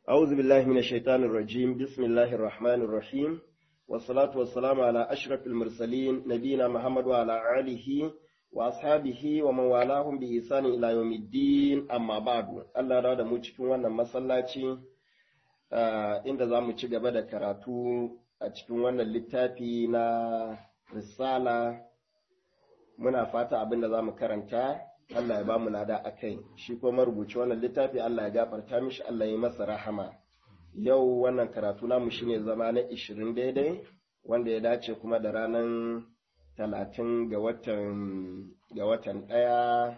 أعوذ بالله من الشيطان الرجيم بسم الله الرحمن الرحيم والصلاة والسلام على أشرف المرسلين نبينا محمد وعلى آله وأصحابه ومن والاهم بإحسان إلى يوم الدين أما بعد الله راد mu cikin wannan masallaci inda za mu ci gaba da karatu a cikin wannan littafi na risala muna fata abin da za mu karanta Allah ya ba mu lada a kai shi kuma marubuci wannan littafi Allah ya gafarta mishi Allah ya masa rahama yau wannan karatu namu shine zama na ishirin daidai wanda ya dace kuma da ranar talatin ga watan ga watan ɗaya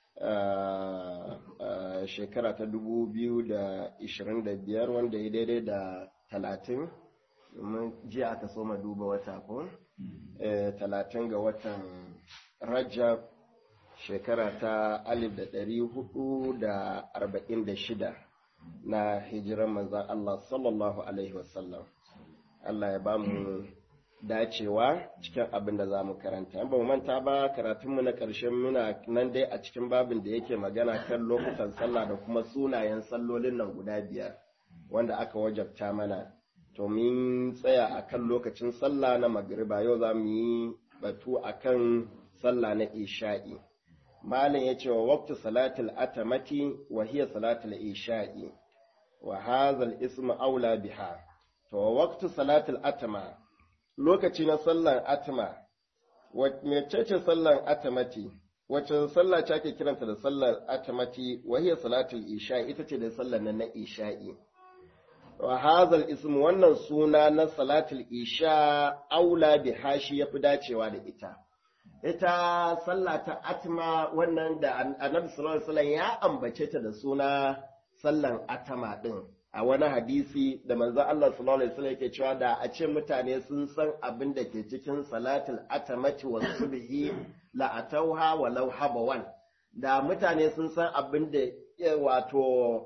shekara ta dubu biyu da ishirin da biyar wanda ya daidai da talatin domin jiya aka soma duba wata ko talatin ga watan rajab shekara ta alif da ɗari hudu da arba'in da shida na hijiran manzan Allah sallallahu Alaihi wasallam. Allah ya ba mu dacewa cikin abin da za mu karanta. ba mu manta ba karatunmu na ƙarshen muna nan dai a cikin babin da yake magana kan lokutan sallah da kuma sunayen sallolin nan guda biyar wanda aka wajabta mana. To mun tsaya a kan lokacin sallah na magriba yau za mu yi batu a kan sallah na isha'i. malin ya ce wa waktu salatul atamati wa hiya salatul isha'i wa hazal ismu aula biha to wa waktu salatul atama lokaci na sallar atama wacce ce sallar atamati wacce sallah ce ake kiranta da sallar atamati wa hiya salatul isha'i ita ce da sallar nan na isha'i wa hazal ismu wannan suna na salatul isha aula biha shi yafi dacewa da ita ita sallah ta atma wannan da annabi sallallahu alaihi wasallam ya ambace ta da suna sallan atama din a wani hadisi da manzo Allah sallallahu alaihi wasallam yake cewa da a ce mutane sun san abin da ke cikin salatul atamati wa subhi la atauha walau habawan da mutane sun san abin da wato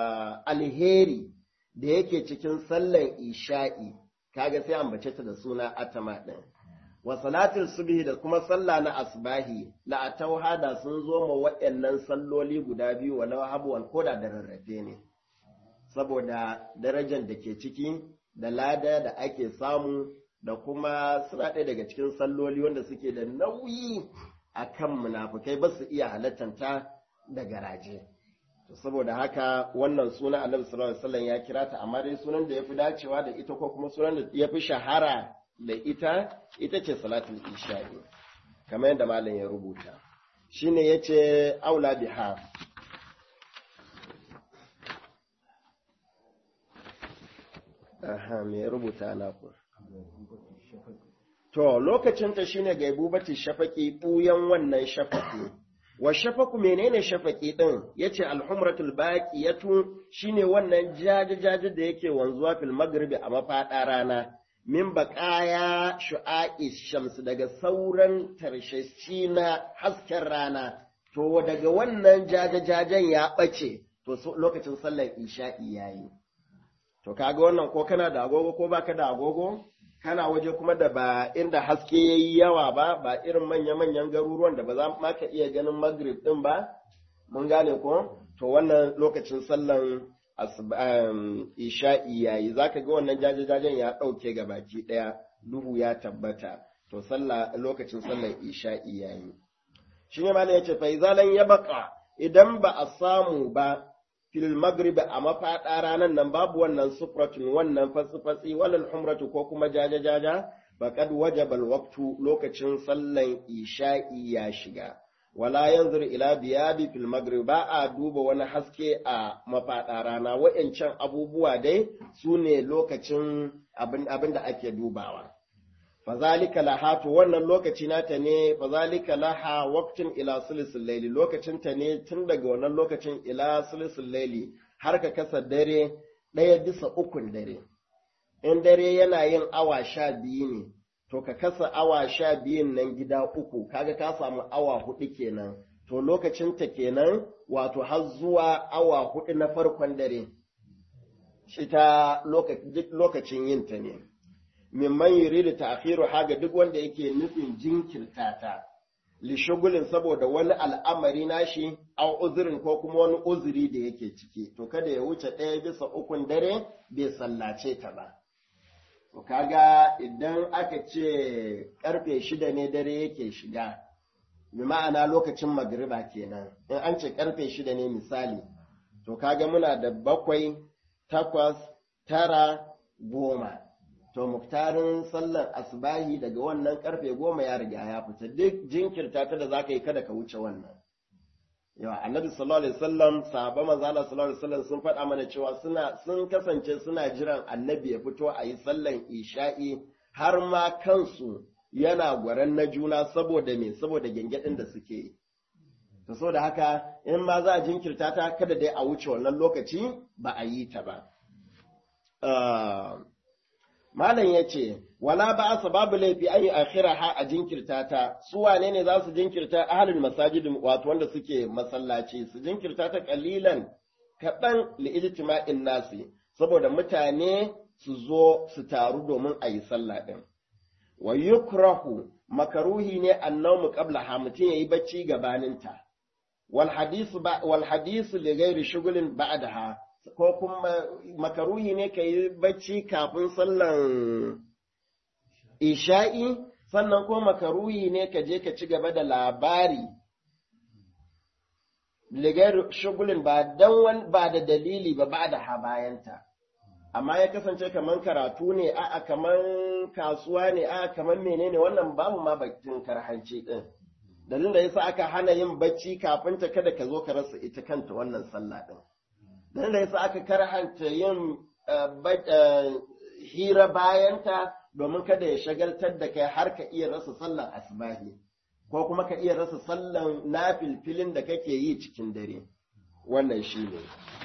alheri da yake cikin sallan isha'i kaga sai ambace ta da suna atama din wa salatul subhi da kuma sallah na asbahi la atauha da sun zo ma waɗannan salloli guda biyu walau habuwan koda da rarrafe ne saboda darajar da ke ciki da lada da ake samu da kuma suna ɗaya daga cikin salloli wanda suke da nauyi a kan munafukai ba su iya halattanta da garaje saboda haka wannan suna annabi sallallahu alaihi wasallam ya kira ta amma dai sunan da yafi dacewa da ita ko kuma sunan da yafi shahara da ita ita ce salatul isha'i kamar yadda malam ya rubuta shine yace aula biha aha me ya rubuta na ku to lokacin ta shine gaibubati shafaqi buyan wannan shafaqi wa shafaku menene shafaqi din yace alhumratul baqiyatu shine wannan jaje-jaje da yake wanzuwa fil maghribi a mafada rana min baƙaya shu'a'i shams daga sauran tarshashi na hasken rana, to daga wannan jajajajen ya ɓace, to lokacin sallar isha'i ya yi. To kaga wannan ko kana da agogo ko baka da agogo, kana waje kuma da ba inda haske ya yi yawa ba, ba irin manya-manyan garuruwan da ba za ma ka iya ganin magrib ɗin ba, mun gane ko? To wannan lokacin sallar isha'i yayi zaka ga wannan jajajajen ya ɗauke ga baki ɗaya duhu ya tabbata to sallah lokacin sallar isha'i yayi shi ne malam yace fa izalan ya baka idan ba a samu ba fil maghrib a mafaɗa ranan nan babu wannan sufratun wannan fasifasi walal humratu ko kuma jajajaja faqad wajaba alwaqtu lokacin sallan isha'i ya shiga wala yanzur ila biyabi fil maghrib ba a duba wani haske a mafaɗa rana wa'ancan abubuwa dai su ne lokacin abin da ake dubawa fazalika laha to wannan lokaci nata ne fazalika laha waqtin ila sulusul layli lokacin ta ne tun daga wannan lokacin ila sulusul layli har ka kasa dare ɗaya bisa ukun dare in dare yana yin awa sha biyu ne to ka kasa awa sha biyun nan gida uku kaga ka samu awa hudu kenan to lokacin ta kenan wato har zuwa awa hudu na farkon dare shi ta lokacin yin ta ne mimman yuridu ta'khiru haga duk wanda yake nufin jinkirta ta lishugulin saboda wani al'amari nashi au uzurin ko kuma wani uzuri da yake ciki to kada ya wuce ɗaya bisa ukun dare bai sallace ta ba to kaga idan aka ce karfe shida ne dare yake shiga bi ma'ana lokacin magriba kenan in an ce karfe shida ne misali to kaga muna da bakwai takwas tara goma to muktarin sallar asbahi daga wannan karfe goma ya riga ya fita duk jinkirta ta da za ka yi kada ka wuce wannan yawa annabi sallallahu alaihi wasallam sahaba manzo Allah sallallahu alaihi wasallam sun faɗa mana cewa suna sun kasance suna jiran annabi ya fito a yi sallan isha'i har ma kansu yana gwaran na juna saboda me saboda gengedin da suke yi to saboda haka in ma za a jinkirta ta kada dai a wuce wannan lokaci ba a yi ta ba Malam ya ce, Wala ba a babu laifi an yi akhira ha a jinkirta ta, su wane ne za su jinkirta ahalin masajidin wato wanda suke masallaci, su jinkirta ta kalilan kaɗan li'ijtima'in nasi, saboda mutane su zo su taru domin a yi sallah ɗin. Wa yukrahu makaruhi ne annawmu qabla ha mutum yayi bacci gabaninta. Wal hadisu wal hadisu li ghairi shugulin ba'daha ko kuma makaruhi ne ka yi bacci kafin sallan isha'i sannan ko makaruhi ne ka je ka ci gaba da labari ligar shugulin ba dan ba da dalili ba ba da habayanta amma ya kasance kamar karatu ne a'a kamar kasuwa ne a'a kamar menene wannan babu ma bakin karhanci din dalilin da yasa aka hana yin bacci kafin ta kada ka zo ka rasa ita kanta wannan sallah din dan da yasa aka karhanta yin hira bayanta domin kada ya shagaltar da kai har ka iya rasa sallan asbahi ko kuma ka iya rasa sallan nafilfilin da kake yi cikin dare wannan shi ne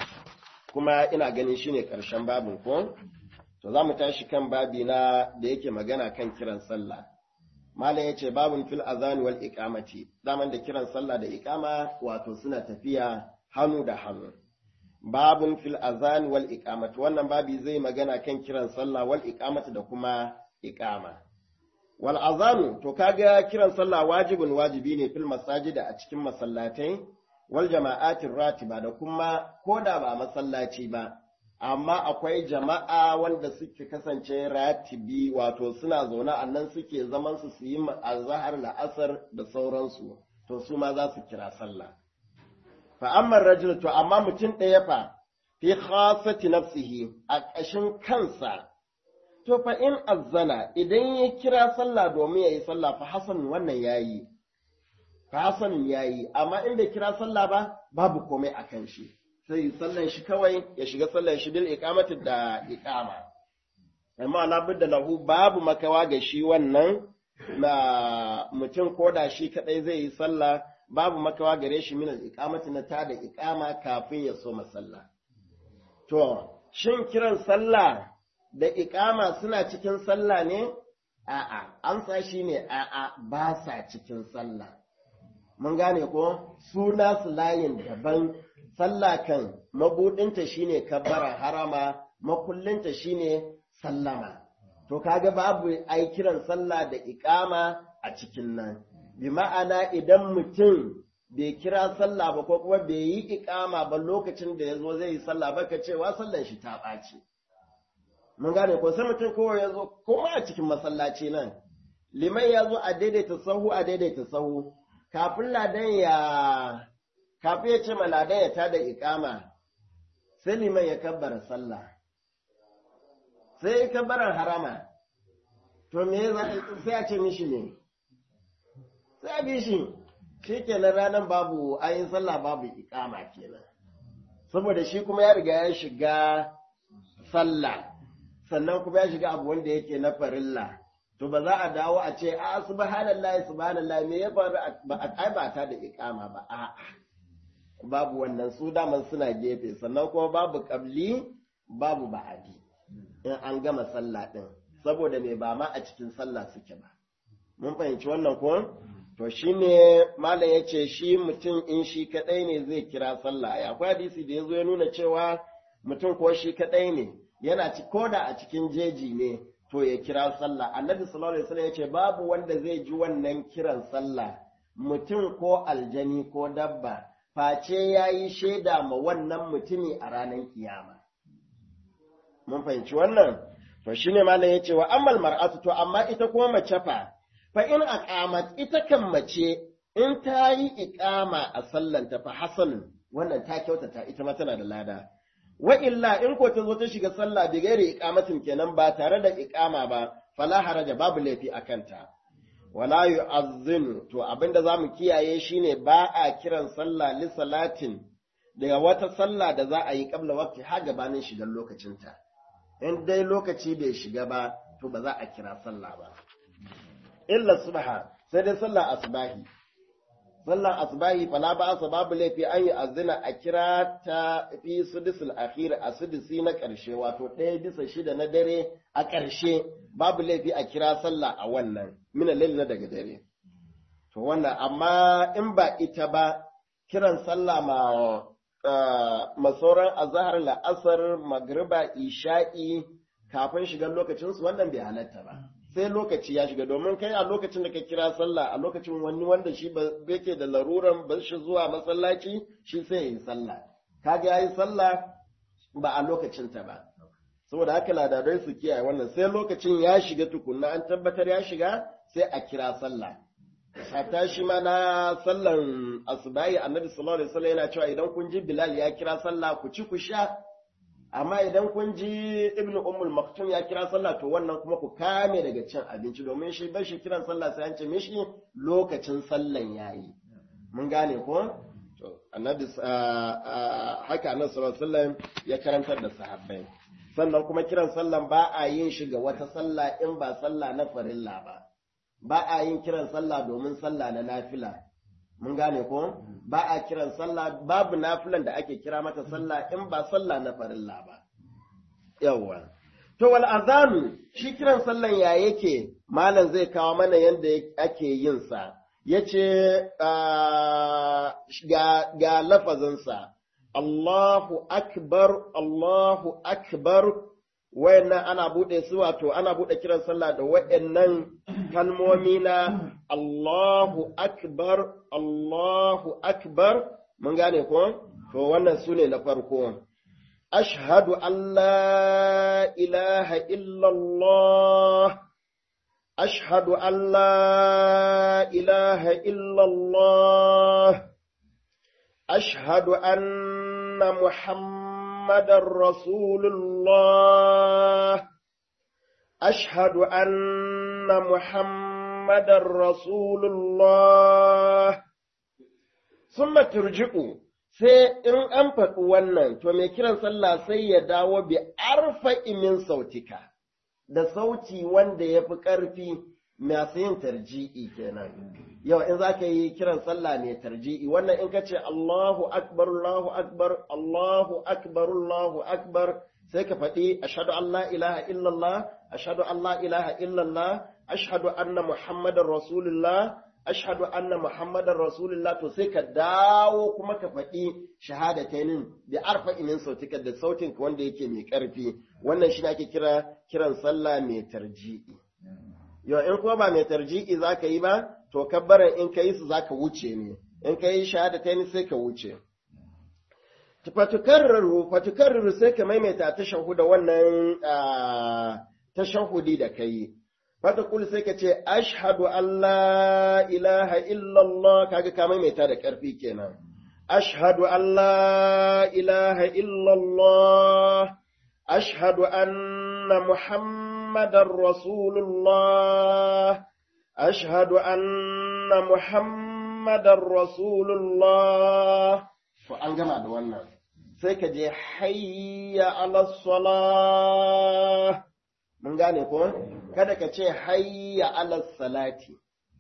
kuma ina ganin shi ne ƙarshen babin ko to za mu tashi kan babi na da yake magana kan kiran sallah malam ya ce babin fil azan wal iqamati daman da kiran sallah da iqama wato suna tafiya hannu da hannu babun fil azan wal iqamati wannan babi zai magana kan kiran sallah wal iqamati da kuma iqama wal azanu to kaga kiran sallah wajibin wajibi ne fil masajida a cikin masallatai wal jama'atin ratiba da kuma koda ba masallaci ba amma akwai jama'a wanda suke kasance ratibi wato suna zaune a nan suke zaman su su yi azhar la'asar da sauransu to su ma za su kira sallah fa'ammar rajul to amma mutum ɗaya fa fi khasati nafsihi a ƙashin kansa to fa in azzana idan ya kira sallah domin ya yi sallah fa hasan wannan yayi fa hasan yayi amma in bai kira sallah ba babu komai a kan shi sai sallan shi kawai ya shiga sallan shi bil iqamati da iqama amma la budda lahu babu makawa ga shi wannan na mutum koda shi kadai zai yi sallah babu makawa gare shi min al-iqamati na ta da iqama kafin ya so masalla to shin kiran sallah da iqama suna cikin sallah ne a'a an sa shi ne a'a ba sa cikin sallah mun gane ko suna su layin daban sallah kan mabudinta shine kabbara harama makullinta shine sallama to kaga babu ai kiran sallah da iqama a cikin nan bi ma'ana idan mutum bai kira sallah ba ko kuma bai yi ikama ba lokacin da ya zo zai yi sallah ba ka cewa sallan shi ta ɓaci. Mun gane ko sai mutum kowa ya zo kuma a cikin masallaci nan. Liman ya zo a daidaita sahu a daidaita sahu kafin ladan ya kafin ya ce ma ladan ya tada ikama sai liman ya kabbara sallah. Sai ya kabbaran harama. To me sai a ce mishi ne? sai bi shi shi kenan ranar babu ayin sallah babu ikama kenan saboda shi kuma ya riga ya shiga sallah sannan kuma ya shiga abu wanda yake na farilla to ba za a dawo a ce a subhanallahi subhanallahi me ya faru ba a kai ba ta da ikama ba a babu wannan su daman suna gefe sannan kuma babu kabli babu ba'adi in an gama sallah din saboda me ba ma a cikin sallah suke ba mun fahimci wannan ko to shi ne malam ya ce shi mutum in shi kaɗai ne zai kira sallah ya akwai hadisi da ya zo ya nuna cewa mutum ko shi kaɗai ne yana ci koda a cikin jeji ne to ya kira sallah annabi sallallahu alaihi wasallam ya ce babu wanda zai ji wannan kiran sallah mutum ko aljani ko dabba face ya yi shaida ma wannan mutumi a ranar kiyama mun fahimci wannan to shine malam ya ce wa ammal mar'atu to amma ita kuma mace fa fa in aqamat ita kan mace in ta yi iqama a sallanta fa hasanun wannan ta kyautata ita ma tana da lada wa illa in ko ta zo ta shiga sallah bi gairi iqamatin kenan ba tare da iqama ba fala haraja babu laifi a kanta wala yu'azzinu to abinda zamu kiyaye shine ba a kiran sallah li salatin daga wata sallah da za a yi kabla waqti har gabanin shigar lokacinta in dai lokaci bai shiga ba to ba za a kira sallah ba illa subha sai dai sallah asbahi sallan asbahi fala ba asa babu laifi an yi azina a kira ta fi sudisul akhir a sudisi na ƙarshe wato ɗaya bisa shida na dare a ƙarshe babu laifi a kira sallah a wannan mina lail na daga dare to wannan amma in ba ita ba kiran sallah ma masauran azhar la'asar magriba isha'i kafin shigar lokacin su wannan bai halatta ba sai lokaci ya shiga domin kai a lokacin da ka kira sallah a lokacin wani wanda shi yake da laruran ba shi zuwa masallaci shi sai ya yi sallah kaga ya yi sallah ba a lokacinta ba saboda haka ladadai su kiyaye wannan sai lokacin ya shiga tukunna an tabbatar ya shiga sai a kira sallah hatta shi ma na sallan asubahi annabi sallallahu alaihi wasallam yana cewa idan kun ji bilal ya kira sallah ku ci ku sha amma idan kun ji ibnu ummul maktum ya kira sallah to wannan kuma ku kame daga cin abinci domin shi bar shi kiran sallah sai an ce mishi lokacin sallan yayi mun gane ko to annabi haka annabi sallallahu alaihi wasallam ya karantar da sahabbai sannan kuma kiran sallan ba a yin shi ga wata sallah in ba sallah na farilla ba ba a yin kiran sallah domin sallah na nafila mun gane ko ba a kiran sallah babu nafilan da ake kira mata sallah in ba sallah na farilla ba yawwa to wal azanu shi kiran sallan ya yake malam zai kawo mana yanda ake yin sa yace ga ga lafazin sa Allahu akbar Allahu akbar wayannan ana bude su wato ana bude kiran sallah da wayannan kalmomi na Allahu akbar Allahu akbar mun gane ko to wannan sune na farko ashhadu an la ilaha illallah ashhadu an la ilaha illallah ashhadu anna muhammad محمد رسول الله أشهد أن محمد رسول الله ثم ترجعوا sai in an faɗi wannan to mai kiran sallah sai ya dawo bi arfa min sautika da sauti wanda ya fi ƙarfi masu yin tarji'i kenan yau in za ka yi kiran sallah mai tarji'i wannan in ka ce Allahu akbar Allahu akbar Allahu akbar Allahu akbar sai ka faɗi ashhadu an la ilaha illallah ashhadu an la ilaha illallah ashhadu anna muhammadar rasulullah ashhadu anna muhammadar rasulullah to sai ka dawo kuma ka faɗi shahadatainin da arfa inin sautika da sautin wanda yake mai ƙarfi wannan shi ake kira kiran sallah mai tarji'i yau in kuma ba mai tarji'i za ka yi ba to kabbaran in ka yi su za ka wuce ne in ka yi shahada ta ni sai ka wuce fatukarraru fatukarraru sai ka maimaita ta shahuda wannan ta shahudi da ka yi fatakul sai ka ce ashhadu an la ilaha illallah kaga ka maimaita da ƙarfi kenan ashhadu an la ilaha illallah ashhadu anna muhammadar rasulullah أشهد أن محمد رسول الله فأن جمع دوانا سيكا جي حي على الصلاة من gane ko kada ka ce hayya ala salati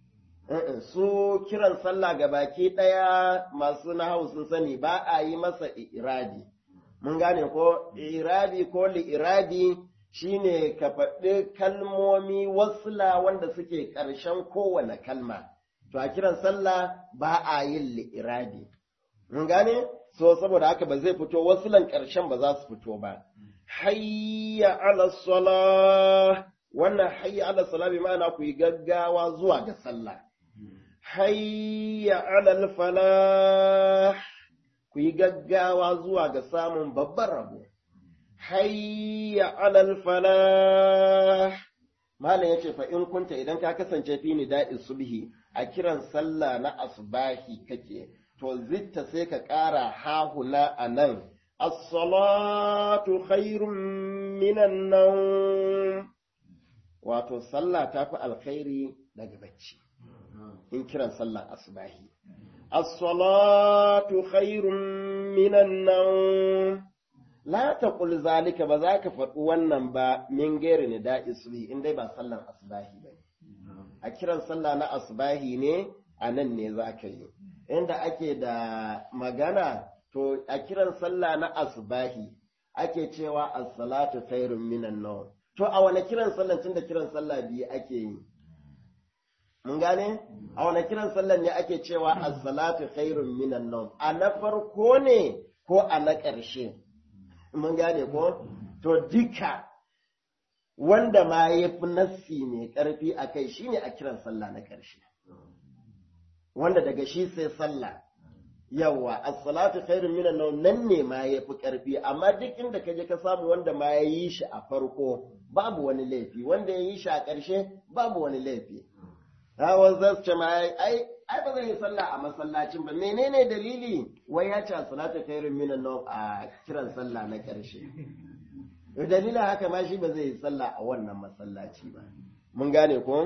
su kiran sallah ga baki ɗaya masu nahawu sun sani ba a yi masa iradi mun gane ko iradi ko li'iradi shine ka faɗi kalmomi wasla wanda suke ƙarshen kowane kalma to a kiran sallah ba a yin li'iradi mun gane so saboda haka ba zai fito waslan ƙarshen ba za su fito ba hayya ala salah wannan hayya ala salah bi ma'ana ku yi gaggawa zuwa ga sallah hayya alal falah ku yi gaggawa zuwa ga samun babban rabo hayya alal falah malam yace fa in kunta idan ka kasance fi nida'i subhi a kiran sallah na asbahi kake to zitta sai ka ƙara hahuna a nan as-salatu khairun minan nawm wato sallah ta fi alkhairi daga bacci in kiran sallah asbahi as-salatu khairun minan nawm la taqul zalika ba za ka faɗi wannan ba min gairi nida'i subhi in dai ba sallan asbahi ba a kiran sallah na asbahi ne a nan ne za ka yi inda ake da magana to a kiran sallah na asbahi ake cewa as-salatu khairun minan nawm to a wane kiran sallah tunda kiran sallah biyu ake yi mun gane a wane kiran sallah ne ake cewa as-salatu khairun minan nawm a na farko ne ko a na ƙarshe mun gane ko to duka wanda ma ya fi nassi mai ƙarfi a kai shine a kiran sallah na ƙarshe wanda daga shi sai sallah yawa as-salatu khairun minan nawm nan ne ma yafi karfi amma duk inda ka je ka samu wanda ma ya yi shi a farko babu wani laifi wanda ya yi shi a ƙarshe babu wani laifi hawan zai ce ma ai ai ba zai yi sallah a masallacin ba menene dalili wai ya ce as-salatu khairun minan nawm a kiran sallah na ƙarshe dalilin haka ma shi ba zai yi sallah a wannan masallaci ba mun gane ko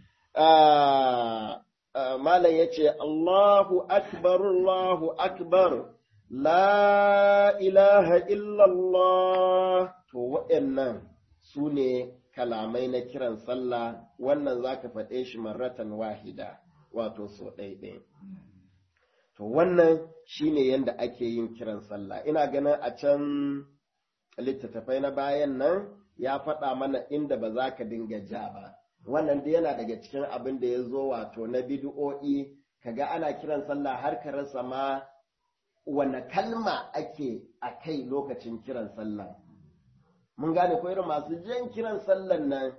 malam ya ce, Allahu akbar, Allahu akbar, la ilaha illallah, to waɗannan su ne kalamai na kiran sallah, wannan za ka faɗe shi marratan wahida, wato so ɗaiɗai. To wannan shi ne yadda ake yin kiran sallah. Ina ganin a can littattafai na bayan nan ya faɗa mana inda ba za ka dinga ja ba. wannan dai yana daga cikin abin da ya zo wato na bid'o'i kaga ana kiran sallah har ka rasa ma wane kalma ake a kai lokacin kiran sallah mun gane ko irin masu jan kiran sallan nan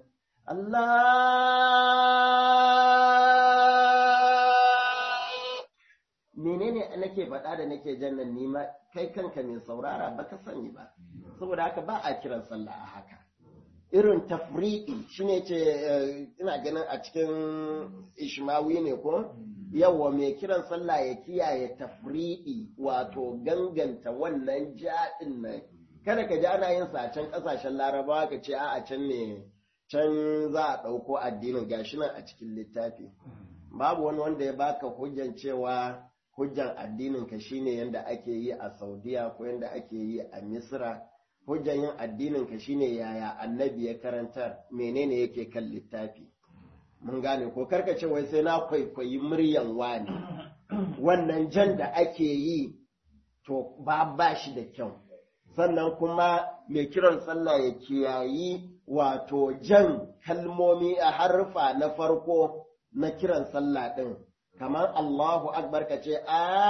Allah menene nake faɗa da nake jan nan nima kai kanka mai saurara baka sani ba saboda haka ba a kiran sallah a haka irin tafri'i shine ce ina ganin a cikin ishmawi ne ko yawa mai kiran sallah ya kiyaye tafri'i wato ganganta wannan jaɗin nan kada ka ji ana yin sa a can ƙasashen larabawa ka ce a can ne can za a ɗauko addinin gashi nan a cikin littafi babu wani wanda ya baka hujjan cewa hujjan addinin ka shine yanda ake yi a saudiya ko yanda ake yi a misra hujjan yin addinin ka shine yaya annabi ya karantar menene yake kan littafi mun gane ko karka ce wai sai na kwaikwayi muryan wani wannan jan da ake yi to ba ba shi da kyau sannan kuma mai kiran sallah ya kiyayi wato jan kalmomi a harfa na farko na kiran sallah ɗin kamar Allahu akbar ka ce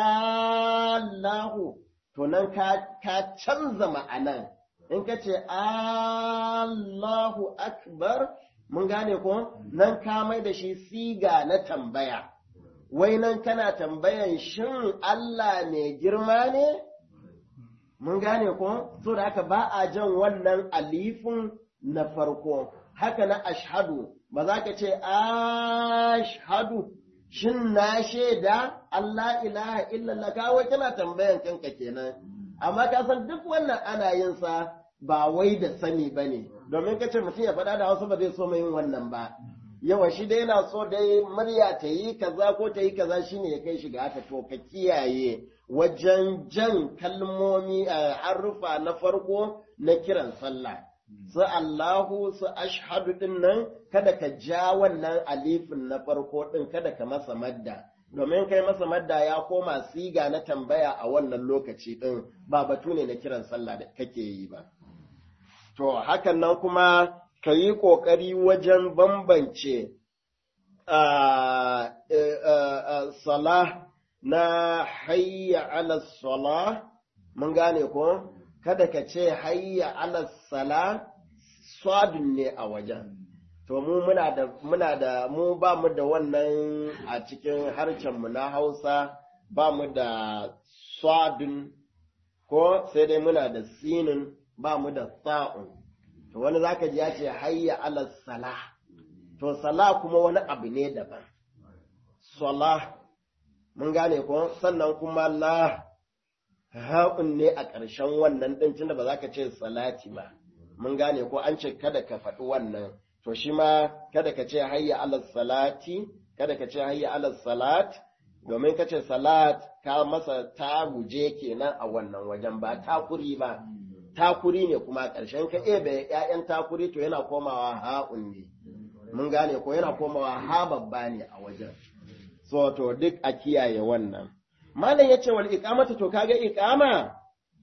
Allahu to nan ka canza ma'anan in ka ce Allahu akbar mun gane ko nan ka mai da shi siga na tambaya wai nan kana tambayan shin Allah mai girma ne mun gane ko so da haka ba a jan wannan alifin na farko haka na ashhadu ba za ka ce ashhadu shin na shaida Allah ilaha illallah kawai kana tambayan kanka kenan amma ka san duk wannan ana yin sa ba wai da sani ba ne domin ka ce mutum ya faɗa da hausa ba zai so mai yin wannan ba yawa shi dai yana so dai murya ta yi kaza ko ta yi kaza shine ya kai shiga haka to ka kiyaye wajen jan kalmomi a harufa na farko na kiran sallah su Allahu su ashhadu din nan kada ka ja wannan alifin na farko din kada ka masa madda domin kai masa madda ya koma siga na tambaya a wannan lokaci din ba batu ne na kiran sallah da kake yi ba to hakan nan kuma ka yi ƙoƙari wajen bambance salah na hayya ala salah mun gane ko kada ka ce hayya ala sala swadun ne a wajen to mu muna da muna da mu ba mu da wannan a cikin harshen mu na Hausa ba mu da swadun ko sai dai muna da sinin ba mu da sa'un to wani zaka ji ya ce hayya ala salah to salah kuma wani abu ne daban salah mun gane ko sannan kuma la ha'un ne a ƙarshen wannan ɗin tunda ba za ka ce salati ba mun gane ko an ce kada ka faɗi wannan to shi ma kada ka ce hayya ala salati kada ka ce hayya ala salat domin ka ce salat ka masa ta guje kenan a wannan wajen ba takuri ba takuri ne kuma ƙarshen ka ebe ƴaƴan takuri to yana komawa ha'un ne mun gane ko yana komawa ha babba ne a wajen so to duk a kiyaye wannan malam yace wal iqamatu to kaga iqama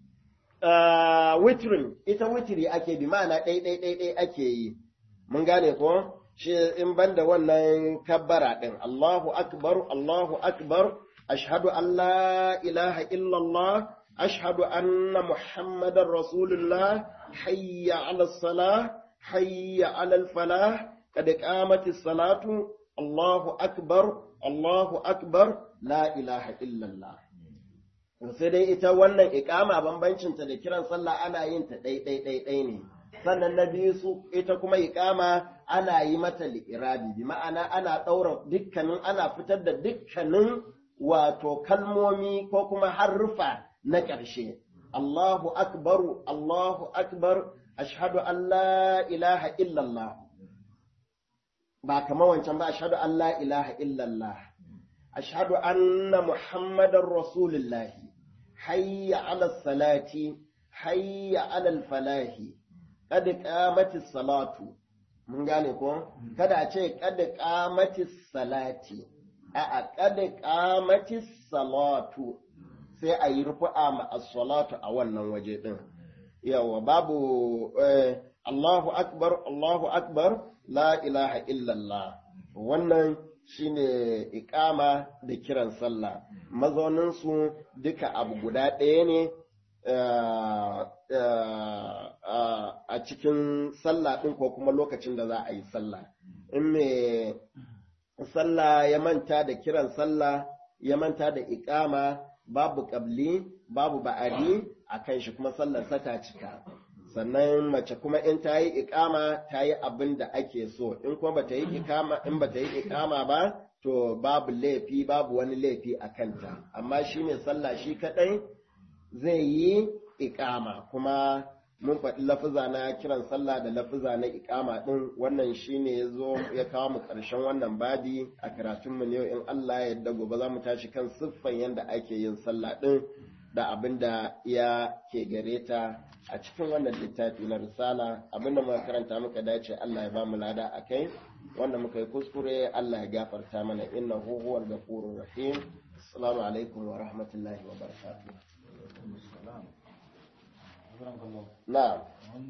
uh, witrin ita witri ake bi ma'ana ɗai ɗai ɗai ɗai ake yi mun gane ko shi in banda wannan kabbara din Allahu akbar Allahu akbar ashhadu an la ilaha illallah ashhadu anna muhammadar rasulullah hayya ala salah hayya ala falah kad qamatis salatu Allahu akbar Allahu akbar la ilaha illallah sai dai ita wannan iqama bambancinta da kiran sallah ana yin ta ɗai ɗai ɗai ɗai ne sannan na biyu su ita kuma iqama ana yi mata li'irabi bi ma'ana ana ɗaura dukkanin ana fitar da dukkanin wato kalmomi ko kuma harrufa na ƙarshe Allahu akbaru Allahu akbar ashhadu an la ilaha illallah ba kamar wancan ba ashhadu an la ilaha illallah ashhadu anna muhammadar rasulullah hayya ala salati hayya ala falahi kad qamatis salatu mun gane ko kada a ce kad qamatis salati a a kad qamatis salatu sai a yi rufu'a ma as-salatu a wannan waje din yawa babu Allahu akbar Allahu akbar la ilaha illallah wannan shine iqama da kiran sallah mazaunin su duka abu guda ɗaya ne a cikin sallah ɗin ko kuma lokacin da za a yi sallah in me sallah ya manta da kiran sallah ya manta da iqama babu ƙabli babu ba'adi a kan shi kuma sallar ta cika sannan mace kuma in ta yi iƙama ta yi abin da ake so in kuma ba ta yi iƙama in ba ta yi iƙama ba to babu laifi babu wani laifi a kanta amma shi ne sallah shi kaɗai zai yi iƙama kuma mun faɗi lafuza na kiran sallah da lafuza na iƙama ɗin wannan shi ne ya zo ya kawo mu ƙarshen wannan babi a karatunmu ne in Allah ya yarda gobe za mu tashi kan siffan yadda ake yin sallah ɗin da abin da ya ke gare ta a cikin wannan littafi na risala abin da muka karanta muka dace Allah ya ba mu lada a kai wanda muka yi kuskure Allah ya gafarta mana inna huwal ghafurur rahim assalamu alaikum wa rahmatullahi wa barakatuh na'am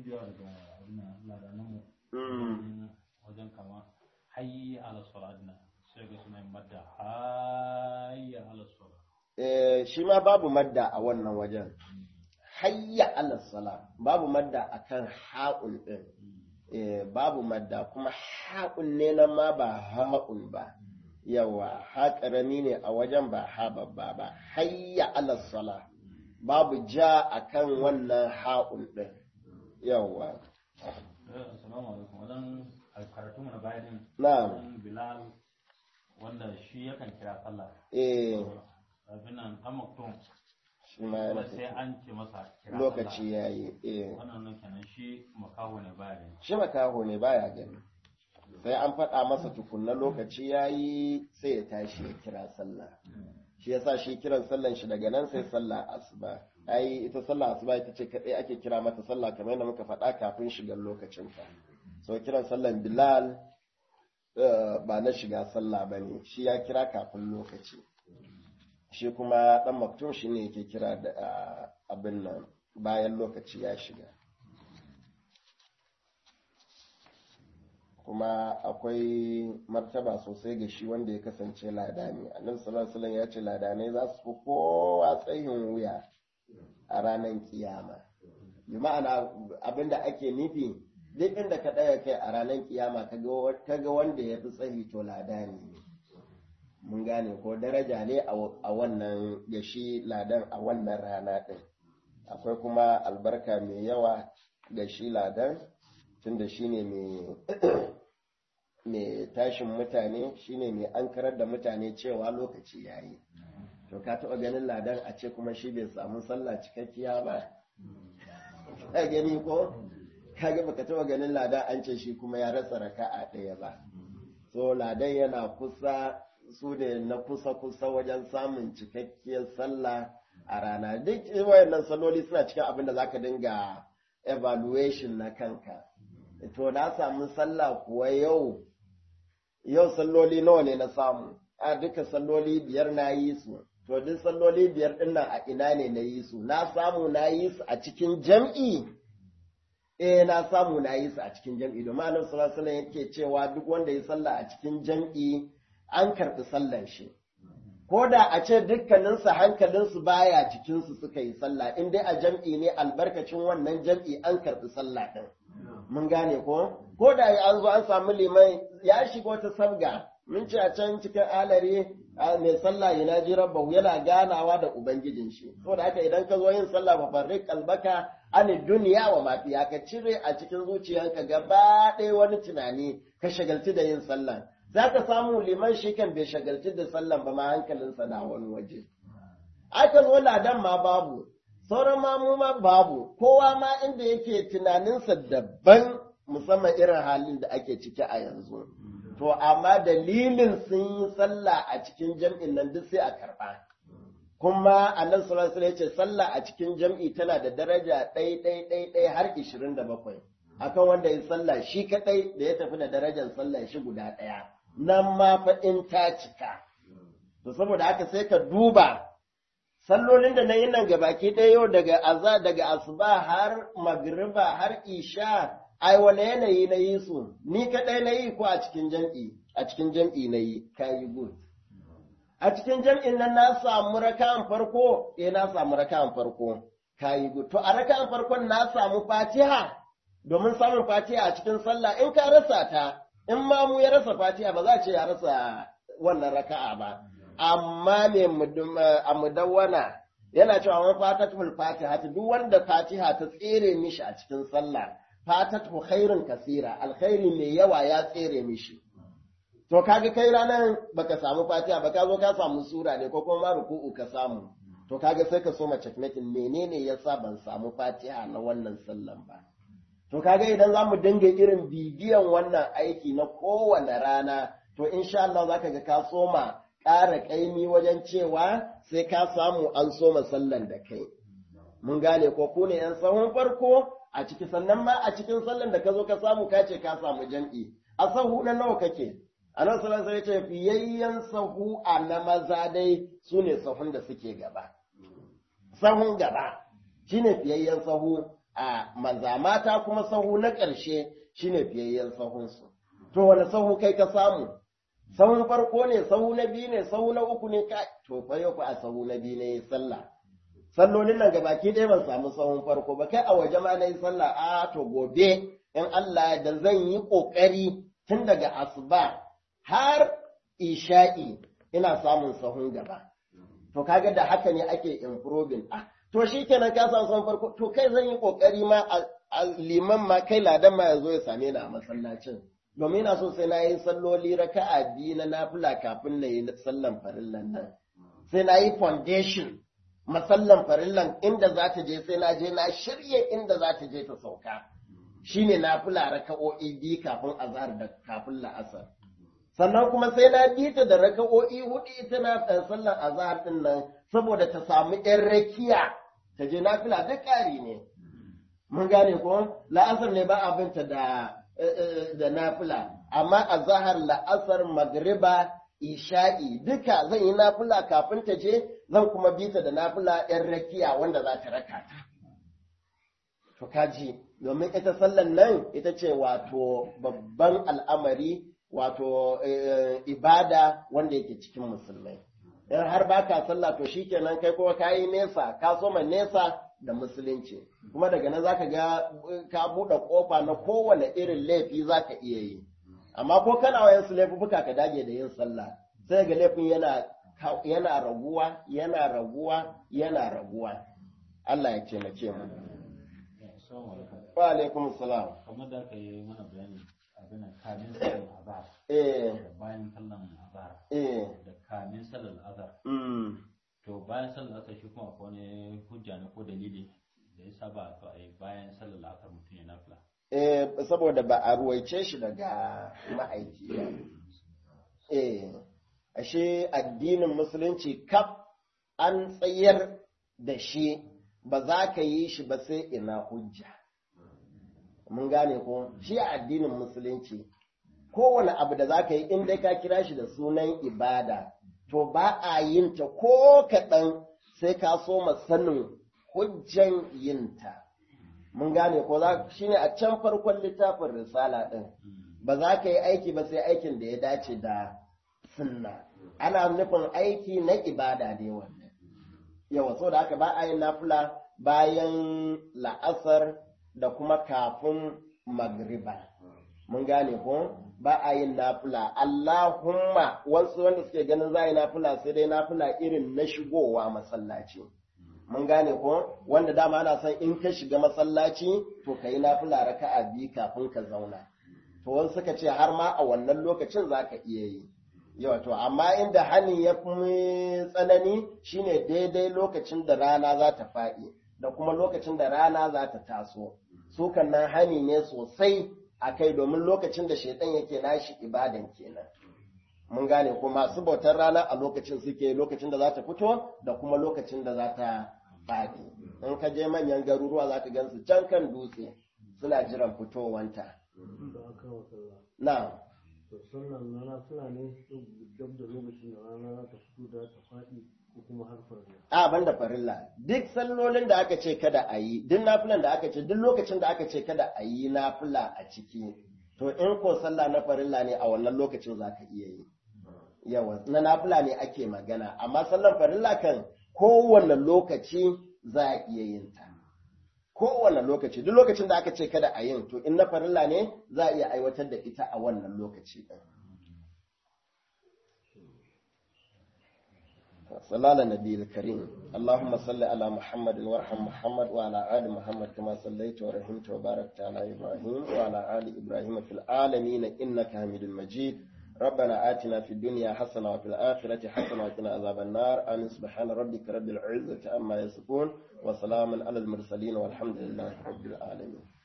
wajen kama hayyi ala salat na sai ga suna madda hayyi ala salat shi ma babu madda a wannan wajen hayya ala sala babu madda akan ha'un din babu madda kuma ha'un ne nan ma ba ha'un ba yawa ha karami ne a wajen ba ha babba ba hayya ala sala babu ja akan wannan ha'un din yawa assalamu alaikum wajen karatu mu na bayanin na'am bilal wanda shi yakan kira sallah eh abin nan dan maktum shi ma yana sai an ce masa kira lokaci yayi eh wannan nan kenan shi makaho ne baya ne shi makaho ne baya gani sai an faɗa masa tukunna lokaci yayi sai ya tashi ya kira sallah shi yasa shi kiran sallan shi daga nan sai sallah asuba ai ita sallah asuba ita ce kadai ake kira mata sallah kamar yadda muka faɗa kafin shigar lokacin ta so kiran sallan bilal ba na shiga sallah bane shi ya kira kafin lokaci shi kuma dan maktum shi ne yake kira da abin nan bayan lokaci ya shiga kuma akwai martaba sosai ga shi wanda ya kasance ladani annabi sallallahu alaihi ya ce ladanai za su fi kowa tsayin wuya a ranar kiyama bi ma'ana abinda ake nufi duk inda ka ɗaga kai a ranar kiyama ka ga wanda ya fi tsayi to lada ne mun gane ko daraja ne a wannan ya shi ladan a wannan rana ɗin akwai kuma albarka mai yawa ga shi ladan tunda shi ne mai tashin mutane shi ne mai ankarar da mutane cewa lokaci ya yi to ka taɓa ganin ladan a ce kuma shi bai samu sallah cikakkiya ba ka gani ko kaga baka taɓa ganin ladan an ce shi kuma ya rasa raka'a ɗaya ba so ladan yana kusa su ne na kusa-kusa wajen samun cikakkiyar sallah a rana duk wayannan salloli suna cikin abin da zaka dinga evaluation na kanka to na samu sallah kuwa yau yau salloli nawa ne na samu a duka salloli biyar na yi su to duk salloli biyar din nan a ina ne na yi su na samu na yi su a cikin jam'i eh na samu na yi su a cikin jam'i domin annabi sallallahu alaihi wasallam yake cewa duk wanda ya sallah a cikin jam'i an karɓi sallan shi ko da a ce dukkaninsu hankalinsu baya cikinsu suka yi sallah in dai a jam'i ne albarkacin wannan jam'i an karɓi sallah ɗin mun gane ko ko da an zo an samu liman ya shiga wata sabga mun ce a can cikin alare mai sallah yana ji rabbahu yana ganawa da ubangijin shi da haka idan ka zo yin sallah fa farrik kalbaka an duniya wa mafiya ka cire a cikin zuciyanka gaba ɗaya wani tunani ka shagalci da yin sallah za ka samu liman shi kan bai shagalci da sallan ba ma hankalinsa na wani waje. Aka zo ladan ma babu, sauran mamu ma babu, kowa ma inda yake tunaninsa daban musamman irin halin da ake ciki a yanzu. To, amma dalilin sun yi sallah a cikin jam'in nan duk sai a karɓa. Kuma annan sallallahu ya ce sallah a cikin jam'i tana da daraja ɗai ɗai ɗai ɗai har ishirin da bakwai. Akan wanda ya sallah shi kaɗai da ya tafi da darajar sallah shi guda ɗaya. nan ma fa in ta cika. To saboda haka sai ka duba sallolin da na yi nan gabaki ɗaya yau daga aza daga asuba har magriba har isha ai wani yanayi na yi su ni kaɗai na yi ko a cikin jam'i a cikin jam'i na yi ka yi good. A cikin jam'in nan na samu raka'an farko eh na samu raka'an farko ka yi good. To a raka'an farkon na samu fatiha domin samun fatiha a cikin sallah in ka rasa ta in ma mu ya rasa fatiha ba za a ce ya rasa wannan raka'a ba amma me a mudawwana yana cewa wani fatatul fatiha duk wanda fatiha ta tsere mishi a cikin sallah fatatu khairun kasira alkhairi mai yawa ya tsere mishi to kaga kai ranar baka samu fatiha ba ka zo ka samu sura ne ko kuma ruku'u ka samu to kaga sai ka so ma checkmating menene yasa ban samu fatiha na wannan sallan ba To kaga idan za mu dinga irin bibiyan wannan aiki na kowane rana, to insha Allah za ka ga ka soma ƙara ƙaimi wajen cewa sai ka samu an soma sallan da kai. Mun gane ko ku ne ‘yan sahun farko a ciki sannan ma a cikin sallan da ka zo ka samu ka ce ka samu jam'i. A sahu na nawa kake? A nan sallan sai ce fiyayyen sahu a na maza dai su ne sahun da suke gaba. Sahun gaba shine fiyayyen sahu a maza mata kuma sahu na ƙarshe shine fiyayyen sahunsu. To wani sahu kai ka samu? Sahun farko ne, sahu na biyu ne, sahu na uku ne ka to fa yau a sahu na biyu ne sallah. Sallolin nan ga baki ɗaya ban samu sahun farko ba kai a waje ma na yi sallah a to gobe in Allah da zan yi ƙoƙari tun daga asuba har isha'i ina samun sahun gaba. To kaga da haka ne ake improving. Ah, to shi kenan ka samu son farko to kai zan yi kokari ma a liman ma kai ladan ma ya zo ya same ni a masallacin domin ina so sai na yi salloli raka'a biyu na nafila kafin na yi sallan farillan nan sai na yi foundation masallan farillan inda za ta je sai na je na shirye inda za ta je ta sauka shine nafila raka'o'i biyu kafin azhar da kafin la'asar sannan kuma sai na bi ta da raka'o'i hudu ita na sallan azhar din nan saboda ta samu ‘yan rakiya ta je nafila duk ƙari ne. Mun gane ko la'asar ne ba abinta da da nafila, amma a zahar la'asar magriba isha'i duka zan yi nafila kafin ta je zan kuma bi ta da nafila ‘yan rakiya wanda za ta raka ta. To kaji, domin ita sallan nan ita ce wato babban al'amari wato ibada wanda yake cikin musulmai. in har ba ka sallah to shikenan kai kuma ka yi nesa ka soma nesa da musulunci kuma daga nan zaka ga ka buɗe ƙofa na kowane irin laifi zaka iya yi amma ko kana wayan su laifuka ka dage da yin sallah sai ga laifin yana yana raguwa yana raguwa yana raguwa Allah ya taimake mu wa alaikum salam kamar da aka yi mana bayani abin kamin sallar azhar eh da bayan sallar azhar eh da kamin sallar azhar mm to bayan sallar azhar shi kuma akwai wani hujja na ko dalili da ya saba to ai bayan sallar azhar mutum ya nafila eh saboda ba a ruwaice shi daga ma'aiki ba eh ashe addinin musulunci kaf an tsayar da shi ba za ka yi shi ba sai ina hujja mun gane ko shi a addinin musulunci kowane abu da za ka yi in dai ka kira shi da sunan ibada to ba a yin ta ko kaɗan sai ka so sanin hujjan yinta mun gane ko za shi ne a can farkon littafin risala ɗin ba za ka yi aiki ba sai aikin da ya dace da sunna ana nufin aiki na ibada ne wannan yawa so da haka ba a yin nafila bayan la'asar da kuma kafin magriba mun gane ko ba a yin nafila Allahumma wasu wanda suke ganin za a yi nafila sai dai nafila irin na shigowa masallaci mun gane ko wanda dama ana son in ka shiga masallaci to ka yi nafila raka'a biyu kafin ka zauna to wasu suka ce har ma a wannan lokacin za ka iya yi yawa to amma inda hani ya fi tsanani shine daidai lokacin da rana za ta faɗi da kuma lokacin da rana za ta taso su nan hani ne sosai a kai domin lokacin da shaitan yake nashi ibadan kenan mun gane ko masu bautar rana a lokacin suke lokacin da za ta fito da kuma lokacin da za ta faɗi in ka je manyan garuruwa za ka gansu can kan dutse suna jiran fitowanta na sannan rana suna ne dab da lokacin da rana za ta fito da ta faɗi ko kuma har farilla. A ban da farilla duk sallolin da aka ce kada a yi duk nafilan da aka ce duk lokacin da aka ce kada a yi nafila a ciki to in ko sallah na farilla ne a wannan lokacin za ka iya yi. Yawa na nafila ne ake magana amma sallan farilla kan kowane lokaci za a iya yin ta. Kowane lokaci duk lokacin da aka ce kada a yin to in na farilla ne za a iya aiwatar da ita a wannan lokaci ɗin. صلى على النبي الكريم اللهم صل على محمد وارحم محمد وعلى آل محمد كما صليت ورحمت وباركت على إبراهيم وعلى آل إبراهيم في العالمين إنك حميد مجيد ربنا آتنا في الدنيا حسنة وفي الآخرة حسنة وقنا عذاب النار آمين سبحان ربك رب العزة عما يصفون وسلام على المرسلين والحمد لله رب العالمين